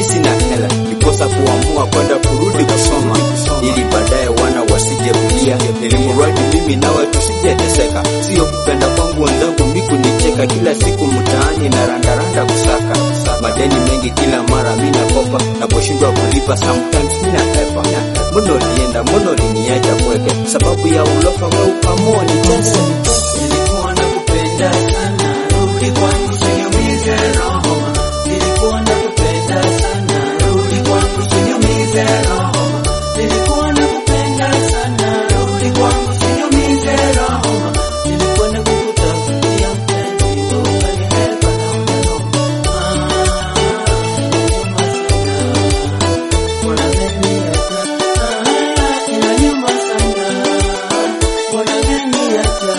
mi sina hela, nikosa kuamua kwenda kurudi kusoma, ili baadaye wana wasije kulia, ili mradi mimi nawe tusijeteseka. Sio kupenda kwangu wenzangu miku nicheka, kila siku mtaani na randaranda kusaka madeni mengi, kila mara mi nakopa, naposhindwa kulipa sometimes mi nahepa. Mbona ulienda, mbona uliniacha kweke, sababu ya ulofa we ukamua nitese. Nilikuwa nakupenda sana, rudi kwangu usiniumize roho. Nilikuwa nakupenda sana, rudi kwangu usiniumize roho. Nilikuwa nakupenda sana, rudi kwangu usiniumize roho. Nilikuwa nakukutafutia mpenzi, wewe ukanihepa na ukanioma. Ah, inaniuma sana. Mbona umeniacha?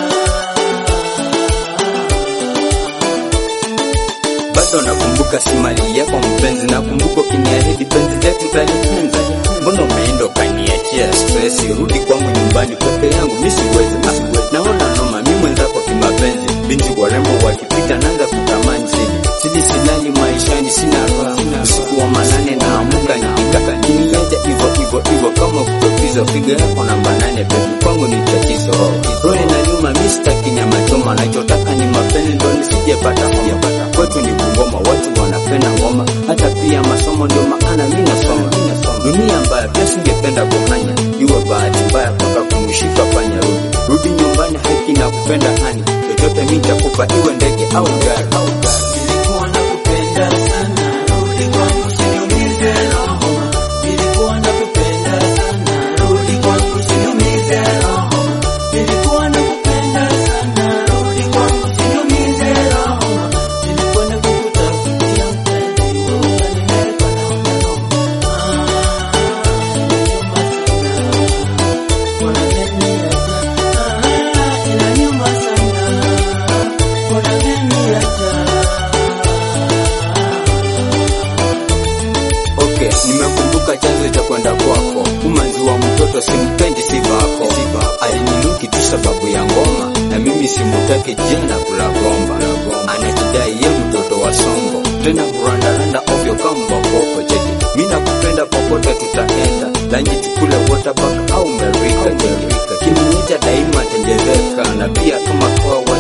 bado nakumbuka si mali yako mpenzi, nakumbuka ukiniahidi penzi letu talipenza. Mbona umeenda ukaniachia stress? Rudi kwangu nyumbani peke yangu, mi siwezi. Ah, naona noma, mi mwenzako kimapenzi, binti warembo wakipita naanza kutamani sidi sidi, silali maishani, sina raha. Usiku wa manane naamuka nikitaka kiniacha hivyo hivyo hivyo, kama kutopiza piga yako namba nane, bebi kwangu ni tatizo. Roho inaniuma, mi sitaki nyama choma, nachotaka ni mapenzi, ndo nisijepata homa. Kwetu ni kungoma, watu wanapenda ngoma, hata pia masomo, ndio maana mi nasoma. Dunia mbaya, pia singependa kuhanya, iwe bahati mbaya mpaka kumshika panya. Rudi rudi nyumbani, haki na kupenda hani, chochote mi nitakupa, iwe ndege au gari au gari. Nilikuwa nakupenda sana, rudi kwangu usiniumize roho. Nilikuwa nakupenda sana, rudi kwangu usiniumize roho. Nilikuwa nakupenda sana, rudi kwangu usiniumize roho. Nilikuwa nakukutafutia mpenzi, wewe ukanihepa na ukanioma. Ah, inaniuma sana. Mbona umeniacha? Okay, nimekumbuka chanzo cha kwenda kwako. Umanzi wa mtoto simpendi sivako, alininuki tu sababu ya ngoma, na mimi simutaki jana kula gomba. Anajidai ye mtoto wa songo, tena kurandaranda ovyo kama boko cheki. Mi nakupenda popote tutaenda, lanji tukule waterpark au merika cheki. Kiniita daima tenjeveka, na pia kama kwa